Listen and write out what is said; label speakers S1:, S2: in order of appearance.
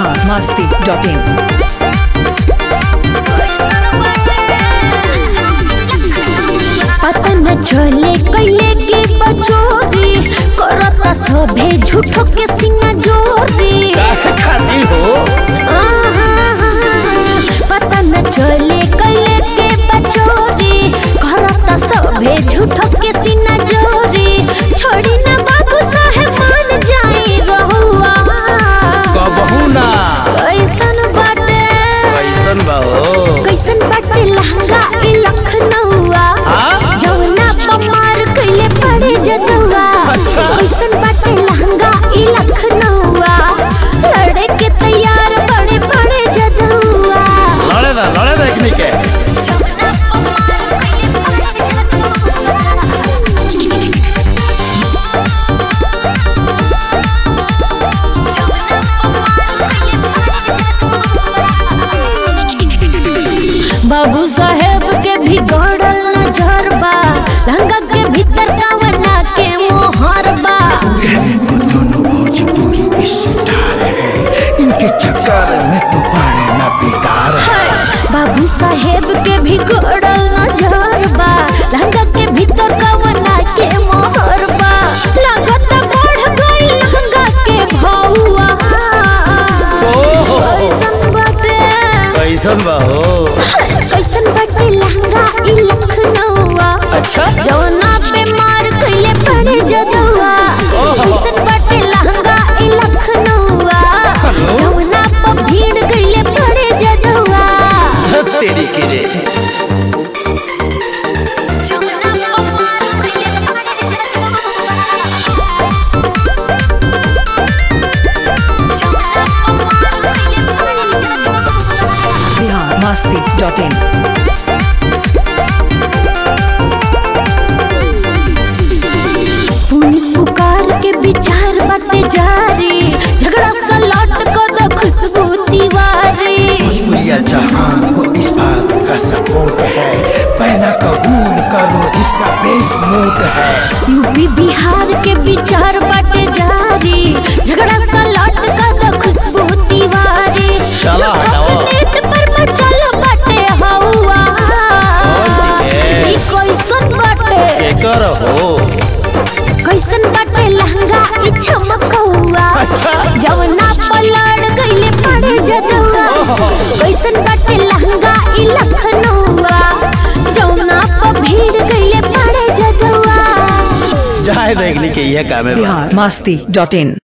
S1: Bihar Masti dot in
S2: पता न चले कैले के बचोरी करता सभे झूठो के सिंगा जोरी
S3: काहे खाती हो
S2: आहा, पता न चले कैले के बचोरी करता सभे झूठो के सिंगा जोरी छोड़ी न बाबू साहेब मान जाई रहुआ
S3: कबहू ना
S2: कैसन बाटे
S3: कैसन बा हो
S2: कैसन बाटे लहंगा ई लखनऊआ
S3: हाँ?
S2: जौना पमार कैले पड़े जदुआ
S3: अच्छा।
S2: कैसन बाटे लहंगा ई लखनऊआ लड़े के तैयार बड़े बड़े जदुआ
S3: लड़े ना लड़े ना एकनी के
S2: जौना पमार कैले पड़े बाबू साहेब के भी गड़ल नजर बा लहंगा के भीतर कावना के मोहर बा
S4: दोनों भोजपुरी स्टार है इनके चक्कर में तो पड़े ना बेकार है
S2: बाबू साहेब के भी गड़ल नजर बा लहंगा के भीतर कावना के मोहर बा लागत बढ़ गई लहंगा के भौआ कैसन बाटे
S3: कैसन बा हो
S2: कैसन बाटे लहंगा ई लखनऊआ
S3: अच्छा
S2: जौना पे मार कैले पड़े जदुआ कैसन बाटे लहंगा ई लखनऊआ जौना पे भीड़ कैले पड़े जदुआ
S3: तेरी के रे
S2: जौना पे मार कैले पड़े जदुआ जौना पे मार कैले पड़े जदुआ
S1: बिहार मस्ती डॉट इन
S2: पुनी पुकार के विचार बाटे जारी झगड़ा सा लौट कर खुशबू तिवारी
S4: भोजपुरिया जहान को इस बात का सपोर्ट है पहना कबूल करो इसका बेस मूड है
S2: यूपी बिहार के विचार बाटे जारी झगड़ा सा लौट कर खुशबू तिवारी
S3: चला हटाओ।
S2: नेट पर मचल बाटे हवा
S3: कौन सी है?
S2: ई कैसन बाटे
S3: केकर हो
S2: कैसन बाटे लहंगा ई चमकौआ
S3: अच्छा।
S2: जवना पलड़ गइले पड़े जदुआ कैसन बाटे लहंगा ई लखनऊआ जवना पर भीड़ गइले पड़े जदुआ
S3: जाए देखने के ये काम है बा।
S1: बिहार मस्ती डॉट इन